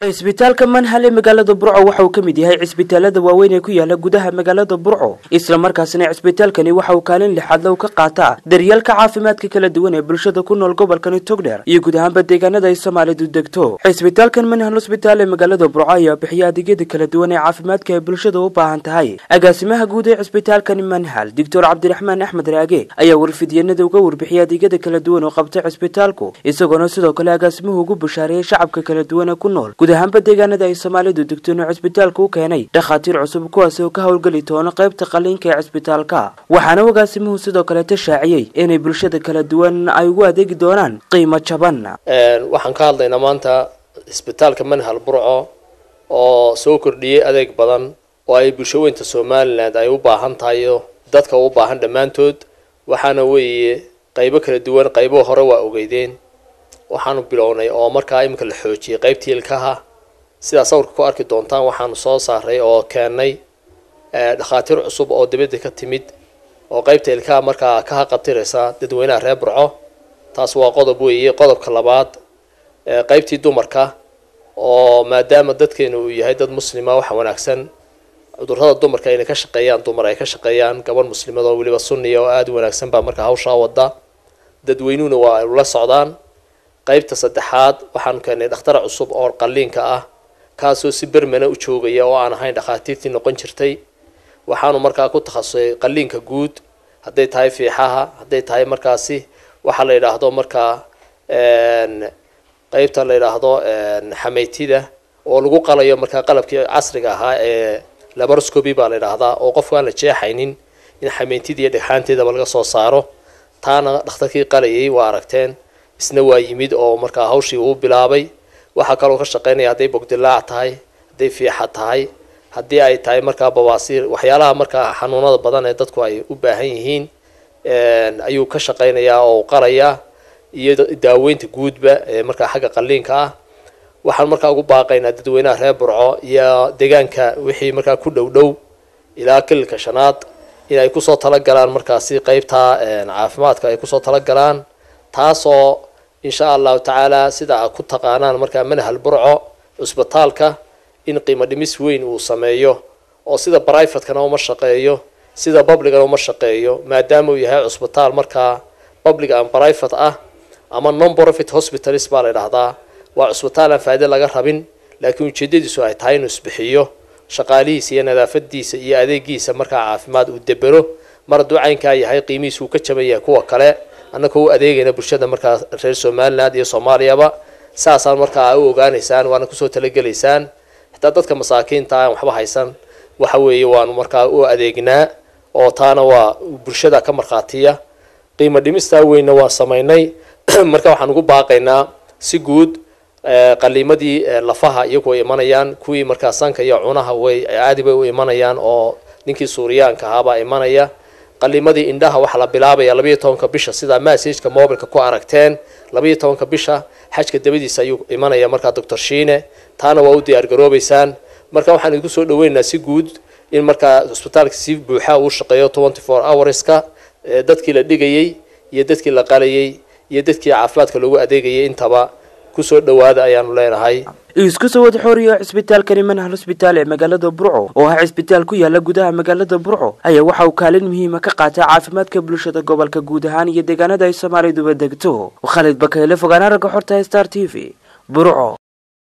cisbitaalka manhal ee magaalada burco waxa uu ka mid yahay cisbitaalada waaweyn ee ku yaala gudaha magaalada burco islamarkaasina cisbitaalkani waxa uu kaalin lixaad low ka qaataa daryeelka caafimaadka kala duwan ee bulshada ku nool gobolkani togdheer iyo guud ahaanba deegaanada ay soomaalidu degto cisbitaalkan manhal hosbitaal ee magaalada burco ayaa bixiya adeegyada kala duwan ee caafimaadka ay bulshada u baahan tahay agaasimaha guud ee cisbitaalkani manhal doctor cabdiraxmaan axmed raage ayaa warfidyanada uga warbixiyay adeegyada kala duwan oo qabta cisbitaalku isagoona sidoo kale agaasimuhu ugu bashaareeyay shacabka kala duwan ee ku nool guud ahaanba deegaanada ay soomaalidu degto inuu cisbitaalku u keenay dhakhaatiir cusub kuwaasi oo ka howlgeli doono qaybta qaliinka ee cisbitaalka waxaana agaasimuhu sidoo kale tashaaciyey inay bulshada kala duwan ay ugu adeegi doonaan qiimo jaban waxaan ka hadlaynaa maanta cisbitaalka manhal burco oo soo kordhiyey adeeg badan oo ay bulsho weynta somalilan ay u baahan tahay dadka u baahan dhammaantood waxaana weeye qaybo kala duwan qaybo hore waa ogeydeen waxaanu bilownay oo markaa iminka la xoojiyey qaybtii ilkaha sidaa sawirka ku arki doontaan waxaanu soo saaray oo keennay dhakhaatiir cusub oo dibadda ka timid oo qaybta ilkaha markaa ka haqabtiraysa dadweynaha reer burco taas waa qodob weeye qodobka labaad qaybtii dumarka oo maadaama dadkeenu uu yahay dad muslima waxa wanaagsan cudurrada dumarka inay ka shaqeeyaan dumar ay ka shaqeeyaan gabadh muslimad oo weliba sunniya oo aada u wanaagsan baa markaa hawshaa wada dadweynuhuna waa ay ula socdaan qaybta saddexaad waxaanu keenay dhakhtar cusub oo qaliinka ah kaasoo si bermana u joogaya oo aan ahayn dhakhaatiirtii noqon jirtay waxaanu markaa ku takhasusay qaliinka guud hadday tahay fiixaha hadday tahay markaasi waxaa la yidhaahdo markaa qaybta la yidhaahdo xameytida oo lagu qalayo markaa qalabkii casriga ahaa ee labaroscoby baa la yidhaahdaa oo qofku aan la jeexaynin in xameyntida iyo dhegxaanteedaba laga soo saaro taana dhakhtarkii qalayay waa aragteen isna waa yimid oo markaa hawshii uu bilaabay waxaa kaloo ka shaqeynaya hadday bogdilaac tahay hadday fiixa tahay haddii ay tahay markaa babaasiir waxyaalaha markaa xanuunada badan ee dadku ay u baahan yihiin ayuu ka shaqeynayaa oo qalayaa iyo daaweynta guudba ee markaa xagga qaliinka ah waxaan markaa ugu baaqaynaa dadweynaha reer burco iyo deegaanka wixii markaa ku dhow dhow ilaa kililka shanaad in ay kusoo talagalaan markaasi qeybta caafimaadka ay kusoo talagalaan taasoo insha allahu tacaala sida a ku taqaanaan markaa manhal burco cusbitaalka in qiimo dhimis weyn uu sameeyo oo sida brivatekana uma shaqeeyo sida publicana uma shaqeeyo maadaama uu yahay cusbitaal markaa public and private ah ama non profit hospitalis baa la idhahdaa waa cusbitaal aan faaide laga rabin laakiin ujeedadiisu ay tahay inuu isbixiyo shaqaalihiisa iyo nadaafadiisa iyo adeegiisa markaa caafimaad uu debero mar hadduu caynkaa yahay qiimihiisa uu ka jaban yahay kuwa kale annagoo u adeegayna bulshada markaa reer somaliland iyo soomaaliyaba saasaan markaa u ogaanaysaan waana kusoo talagelaysaan xitaa dadka masaakiinta aan waxba haysan waxa weeye waanu markaa u adeegnaa oo taana waa bulshada ka markhaatiya qiimo dhimistaa weynna waan samaynay marka waxaan ugu baaqaynaa si guud qaliimadii lafaha iyagu way imanayaan kuwii markaa sanka iyo cunaha way caadi bay u imanayaan oo ninkii suuriyaanka ahaabaa imanaya qaliimadii indhaha waxaa la bilaabaya labayo tobanka bisha sidaa massageka mobilka ku aragteen labayo tobanka bisha xajka dabadiisa ayuu imanaya markaa doctor shiine taana waa u diyaargaroobeysaan marka waxaan idinku soo dhaweynaynaa si guud in markaa cusbitaalka si buuxa uu shaqeeyo twenty four hourska dadkii la dhigayey iyo dadkii la qalayay iyo dadkii caafimaadka loogu adeegayay intaba kusoo dhawaada ayaanu leenahay isku soo wada xooriyo cisbitaalkani manhal hosbitaal ee magaalada burco oo ah cisbitaal ku yaala gudaha magaalada burco ayaa waxa uu kaalin muhiima ka qaataa caafimaadka bulshada gobolka guud ahaan iyo deegaanada ay soomaaliduba degto khalid bakayle fogaana ragga xorta star t v burco